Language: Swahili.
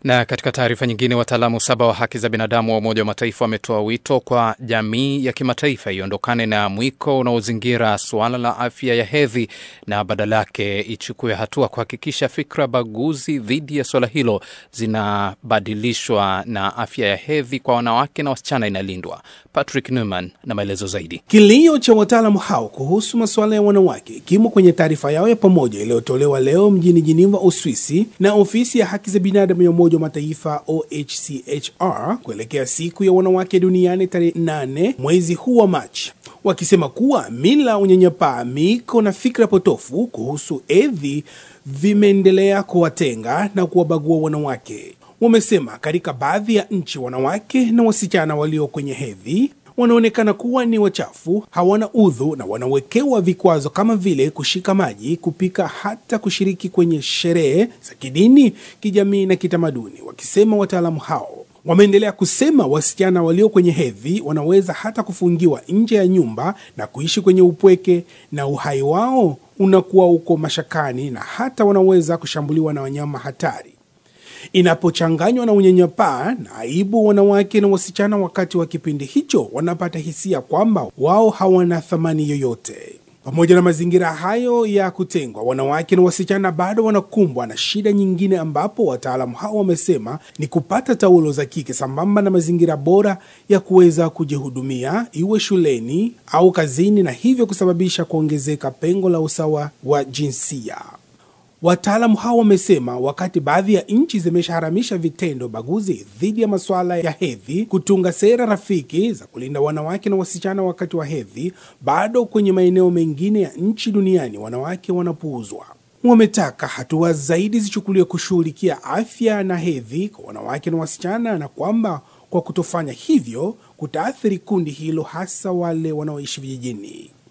Na katika taarifa nyingine, wataalamu saba wa haki za binadamu wa Umoja wa Mataifa wametoa wito kwa jamii ya kimataifa iondokane na mwiko unaozingira suala la afya ya hedhi na badala yake ichukue hatua kuhakikisha fikra baguzi dhidi ya suala hilo zinabadilishwa na afya ya hedhi kwa wanawake na wasichana inalindwa. Patrick Newman na maelezo zaidi. Kilio cha wataalamu hao kuhusu masuala ya wanawake kimo kwenye taarifa yao ya pamoja iliyotolewa leo mjini Geneva, Uswisi na ofisi ya haki za binadamu ya Umoja wa Mataifa OHCHR kuelekea siku ya wanawake duniani tarehe 8 mwezi huu wa Machi, wakisema kuwa mila, unyanyapaa, miko na fikra potofu kuhusu hedhi vimeendelea kuwatenga na kuwabagua wanawake. Wamesema katika baadhi ya nchi wanawake na wasichana walio kwenye hedhi wanaonekana kuwa ni wachafu, hawana udhu na wanawekewa vikwazo kama vile kushika maji, kupika, hata kushiriki kwenye sherehe za kidini, kijamii na kitamaduni. Wakisema wataalamu hao wameendelea kusema wasichana walio kwenye hedhi wanaweza hata kufungiwa nje ya nyumba na kuishi kwenye upweke na uhai wao unakuwa uko mashakani, na hata wanaweza kushambuliwa na wanyama hatari inapochanganywa na unyanyapaa na aibu. Wanawake na wasichana wakati wa kipindi hicho wanapata hisia kwamba wao hawana thamani yoyote. Pamoja na mazingira hayo ya kutengwa, wanawake na wasichana bado wanakumbwa na shida nyingine, ambapo wataalamu hao wamesema ni kupata taulo za kike sambamba na mazingira bora ya kuweza kujihudumia, iwe shuleni au kazini, na hivyo kusababisha kuongezeka pengo la usawa wa jinsia. Wataalamu hao wamesema wakati baadhi ya nchi zimeshaharamisha vitendo baguzi dhidi ya masuala ya hedhi, kutunga sera rafiki za kulinda wanawake na wasichana wakati wa hedhi, bado kwenye maeneo mengine ya nchi duniani wanawake wanapuuzwa. Wametaka hatua zaidi zichukuliwe kushughulikia afya na hedhi kwa wanawake na wasichana, na kwamba kwa kutofanya hivyo kutaathiri kundi hilo, hasa wale wanaoishi vijijini.